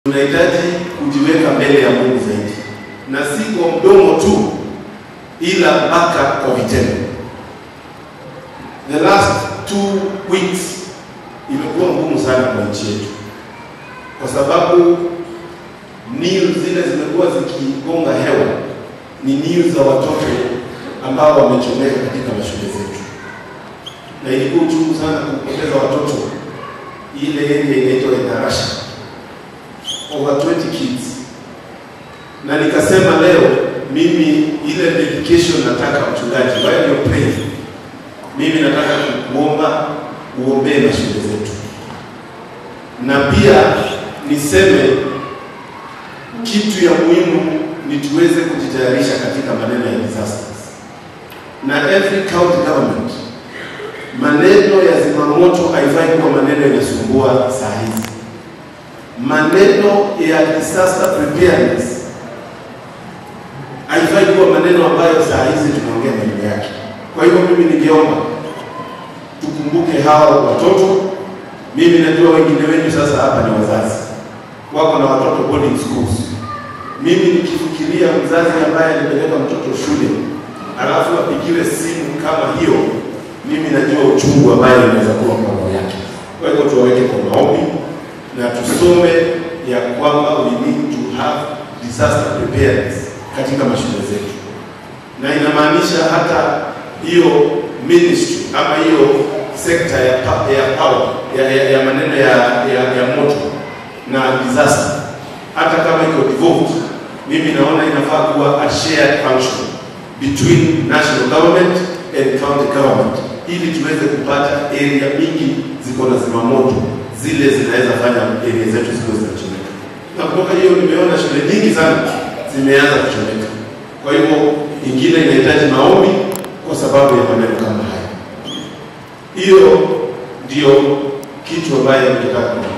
tunahitaji kujiweka mbele ya Mungu zaidi, na si kwa mdomo tu, ila mpaka kwa vitendo. The last two weeks imekuwa ngumu sana kwa nchi yetu, kwa sababu news zile zimekuwa zikigonga hewa ni news za watoto ambao wamechomeka katika mashule zetu, na ilikuwa uchungu sana kupoteza watoto ile area inaitwa Endarasha over 20 kids, na nikasema leo mimi ile dedication nataka mchungaji, while you're praying, mimi nataka kukuomba uombee mashule zetu, na pia niseme kitu ya muhimu ni tuweze kujitayarisha katika maneno ya disasters, na every county government, maneno ya zimamoto haifai kuwa maneno yanasumbua saa hizi maneno ya disaster preparedness haifai kuwa maneno ambayo saa hizi tunaongea maneno yake. Kwa hivyo mimi ningeomba tukumbuke hao watoto. Mimi najua wengine wenu sasa hapa ni wazazi, wako na watoto boarding schools. Mimi nikifikiria mzazi ambaye alipeleka mtoto shule alafu apigiwe simu kama hiyo, mimi najua uchungu ambayo inaweza kuwa kwa roho yake. Kwa hivyo tuwaweke kwa maombi na tusome ya kwamba we need to have disaster preparedness katika mashule zetu, na inamaanisha hata hiyo ministry ama hiyo sekta ya, pa- ya power ya, ya, ya maneno ya, ya, ya moto na disaster, hata kama iko devolved, mimi naona inafaa kuwa a shared function between national government and county government, ili tuweze kupata area mingi ziko na zimamoto zile zinaweza fanya area zetu ziwe zinachomeka. Na kutoka hiyo nimeona shule nyingi sana zimeanza kuchomeka. Kwa hivyo ingine inahitaji maombi kwa sababu ya maneno kama haya. Hiyo ndio kitu ambayo ningetaka